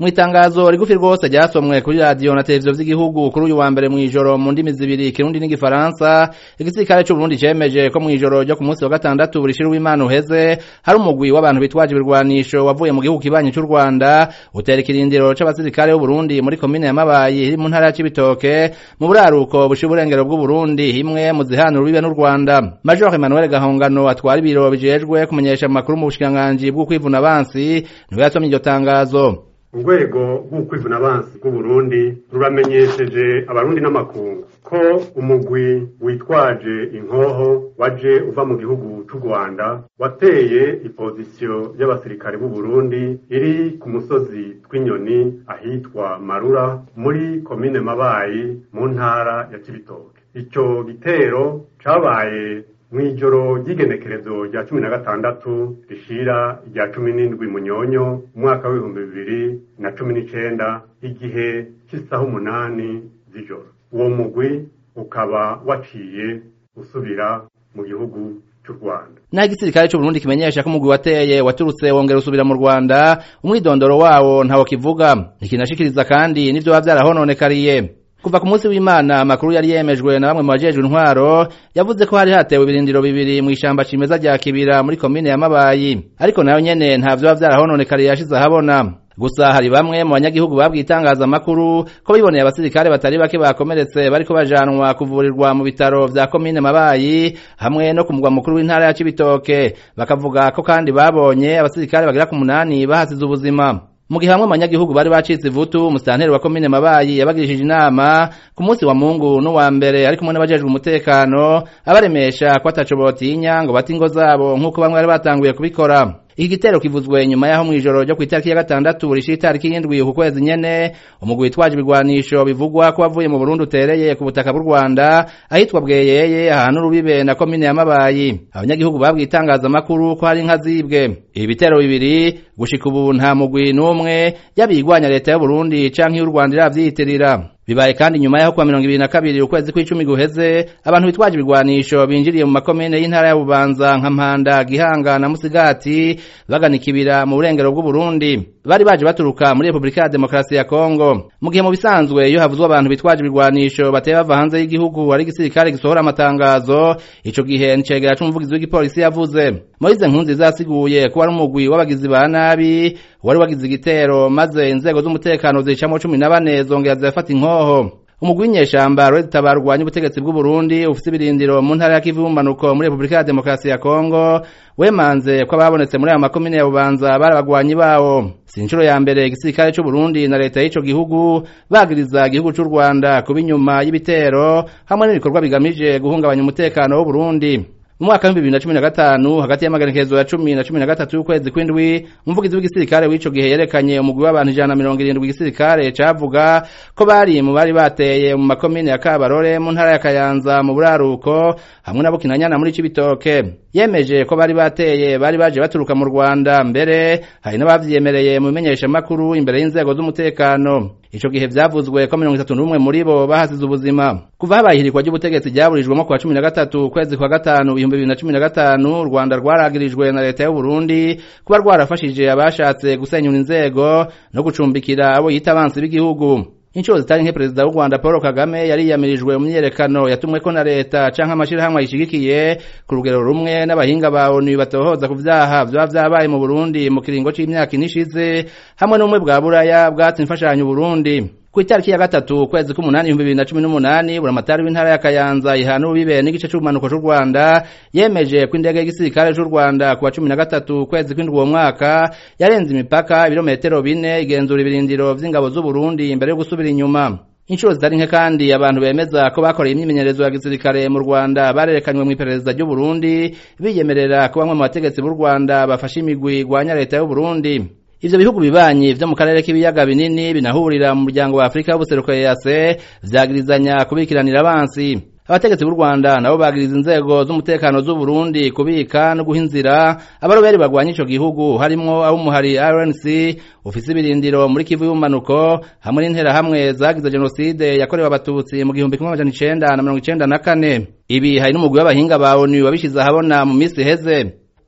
mu itangazo rigufi rwose ryasomwe kuri radiyo na televiziyo vy'igihugu kuri uyu wa mbere mw'ijoro mu ndimi zibiri ikirundi n'igifaransa igisirikare c'uburundi cemeje ko mw'ijoro ryo ku munsi wa gatandatu burishira w'imana uheze hari umugwi w'abantu bitwaje ibirwanisho wavuye mu gihugu kibanyi c'u rwanda utera ikirindiro c'abasirikare b'uburundi muri komine ya mabayi iri mu ntara ya cibitoke mu buraruko bushira uburengero bw'uburundi imwe mu zihanura urubibe n'u rwanda major emmanuel gahongano atwara ibiro bijejwe kumenyesha amakuru mu bushikiranganji bwo kwivuna abansi niwe yasomye iryo tangazo urwego rw'ukwivuna abansi bw'uburundi ruramenyesheje abarundi n'amakungu ko umugwi witwaje inkoho waje uva mu gihugu c'u rwanda wateye ipozisiyo y'abasirikare b'uburundi iri ku musozi tw'inyoni ahitwa marura muri komine mabayi mu ntara ya cibitoke ico gitero cabaye mw'ijoro ry'igenekerezo rya cumi na gatandatu rishira rya cumi n'indwi munyonyo umwaka w'ibihumbi bibiri na cumi n'icenda igihe cy'isaha umunani z'ijoro uwo mugwi ukaba waciye usubira mu gihugu c'u Rwanda naho igisirikare c'uburundi kimenyesha ko umugwi wateye waturutse wongera usubira mu rwanda umwidondoro wawo ntawo kivuga ntikinashikiriza kandi n'ivyo biba vyarahononekariye kuva ku munsi w'imana amakuru yari yemejwe na bamwe mu bajejwe intwaro yavuze ko hari hatewe ibirindiro bibiri mu ishamba cimeza rya kibira muri komine ya mabayi ariko nayo nyene nta vyoba vyarahononekariye yashize ahabona gusa hari bamwe mu banyagihugu babwiye itangazamakuru ko biboneye abasirikare batari bake bakomeretse bariko bajanwa kuvurirwa mu bitaro vya komine mabayi hamwe no ku mugwa mukuru w'intara ya cibitoke bakavuga ko kandi babonye abasirikare bagera ku munani bahasize ubuzima mu gihe hamwe abanyagihugu bari bacitse ivutu umusitanteri wa komine mabayi yabagirishije inama ku munsi wa mungu n'uwa mbere ari kumwe n'abajejwe umutekano abaremesha ko ataco botinya ngo bate ingo zabo nk'uko bamwe bari batanguye kubikora iki gitero kivuzwe nyuma yaho mw'ijoro ryo kw'itariki ya gatandatu rishira itariki y'indwi ku kwezi nyene umugwi witwaje ibigwanisho bivugwa ko wavuye mu burundi utereye ku butaka bw'u rwanda ahitwa bweyeye ahantu urubibe na komine ya mabayi abanyagihugu babwiye itangazamakuru ko hari inka zibwe ibi bitero bibiri gushika ubu nta mugwi n'umwe yabigwanya leta y'uburundi canke y'u rwanda iravyiyitirira bibaye kandi nyuma yaho kwa mirongo ibiri na kabiri ukwezi kw'icumi guheze abantu bitwaje ibigwanisho binjiriye mu makomine y'intara ya bubanza nka mpanda gihanga na musigati bagana ikibira mu burengero bw'uburundi bari baje baturuka muri repubulika ya demokarasi ya kongo mu gihe mu bisanzwe iyo havuzwe abantu bitwaje ibigwanisho bateye bava hanze y'igihugu ari igisirikare gisohora amatangazo ico gihe nicegera c'umuvugizi w'igipolisi yavuze moise nkunziza yasiguye ko wari umugwi w'abagizi ba nabi wari wagize igitero maze inzego z'umutekano zicamwo cumi na bane zongera zirafata inkoho umugwi w'inyeshamba rweze tabarwanya ubutegetsi bw'uburundi ufise ibirindiro mu ntara ya kivu y'umanuko muri repubulika ya demokarasi ya kongo wemanze ko ababonetse muri ayo makomine ya bubanza bari abagwanyi bawo si inshuro ya mbere igisirikare c'uburundi na leta y'ico gihugu bagiriza igihugu c'u rwanda kuba inyuma y'ibitero hamwe n'ibikorwa bigamije guhungabanya umutekano w'uburundi mu mwaka w'ibihumbi bibiri na cumi na gatanu hagati y'amagenekerezo ya cumi na cumi na gatatu y'ukwezi kw'indwi umuvugizi w'igisirikare w'ico gihe yerekanye umugwi w'abantu ijana na mirongo irindwi igisirikare cavuga ko bari mu bari bateye mu makomine ya kabarore mu ntara ya kayanza mu buraruko hamwe na bukinanyana muri cibitoke yemeje ko bari bateye bari baje baturuka mu rwanda mbere hari n'abavyemereye mu bimenyeshamakuru imbere y'inzego z'umutekano ico gihe vyavuzwe ko mirongo itatu n'umwe muri bo bahasize ubuzima kuva habaye ihirikwa ry'ubutegetsi ryaburijwemo kuwa cumi na gatatu ukwezi kwa gatanu ibihumbi bibiri na cumi na gatanu u rwanda rwaragirijwe na leta y'uburundi kuba rwarafashije abashatse gusenyura inzego no gucumbikira abo yita abansi b'igihugu inshuro zitari nke perezida w'u rwanda paul kagame yariyamirijwe mu myiyerekano yatumweko na leta canke amashirahamwe ayishigikiye ku rugero rumwe n'abahinga ba onu batohoza ku vyaha vyoba vyabaye mu burundi mu kiringo c'imyaka ine ishize hamwe n'ubumwe bwa buraya bwatse imfashanyo uburundi ku itariki ya gatatu ukwezi k'umunani ibihumbi bibiri na cumi n'umunani buramatari w'intara ya kayanza ihana urubibe n'igice c'ubumanuko c'u rwanda yemeje ko indege y'igisirikare c'u rwanda ku wa cumi na gatatu ukwezi kw'indwi uwo mwaka yarenze imipaka ibirometero bine igenzura ibirindiro vy'ingabo z'uburundi imbere yo gusubira inyuma inshuro zitari nke kandi abantu bemeza ko bakoreye imyimenyerezo ya gisirikare mu rwanda barerekanywe mw'iperereza ry'uburundi biyemerera ko bamwe mu bategetsi b'u rwanda bafashe imigwi igwanya leta y'uburundi ivyo bihugu bibanyi vyo mu karere k'ibiyaga binini binahurira mu muryango wa afurika w'ubuseruko ease vyagirizanya kubikiranira abansi abategetsi b'u rwanda nabo bagiriza inzego z'umutekano z'uburundi kubika no guha inzira abaroberi bagwanya ico gihugu harimwo ab'umuhari rnc ufise ibirindiro muri kivu y'ubumanuko hamwe n'interahamwe zagize jenoside yakorewe abatutsi mu gihumbi kimwe amajana icenda na mirongo icenda na kane ibi hari n'umugwi w'abahinga ba onu wabishize ahabona mu misi iheze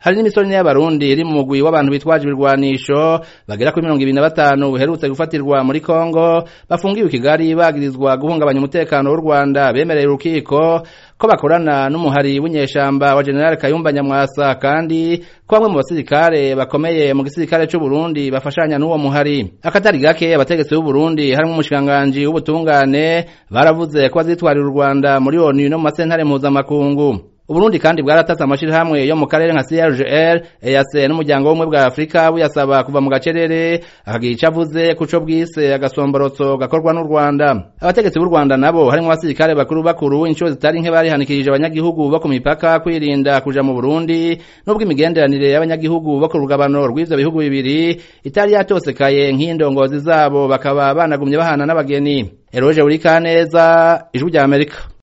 hari n'imisoro ine y'abarundi iri mu mugwi w'abantu bitwaje ibirwanisho bagera kuri mirongo ibiri na batanu buherutse gufatirwa muri kongo bafungiwe i kigali bagirizwa guhungabanya umutekano w'u rwanda bemereye urukiko ko bakorana n'umuhari w'inyeshamba wa general kayumba nyamwasa kandi ko bamwe mu basirikare bakomeye mu gisirikare c'u Burundi bafashanya n'uwo muhari akatari gake abategetsi b'u Burundi harimwo umushikiranganji w'ubutungane baravuze ko bazitwarira u Rwanda muri ONU no mu masentare mpuzamakungu Uburundi kandi bwaratatse amashirahamwe yo mu karere nka CRGL, EAC n'umuryango w'ubumwe bwa Afrika buyasaba kuva mu gacerere akagira ico avuze kuco bwise agasomborotso gakorwa n'u Rwanda. Abategetsi b'u Rwanda nabo harimwo abasirikare bakuru bakuru inshuro zitari nke barihanikirije abanyagihugu bo ku mipaka kwirinda kuja mu Burundi nubwo imigenderanire y'abanyagihugu bo ku rugabano rw'ivyo bihugu bibiri itari yatosekaye nk'indongozi zabo bakaba banagumye bahana n'abageni. Eroje Urikaneza, Ijwi rya Amerika.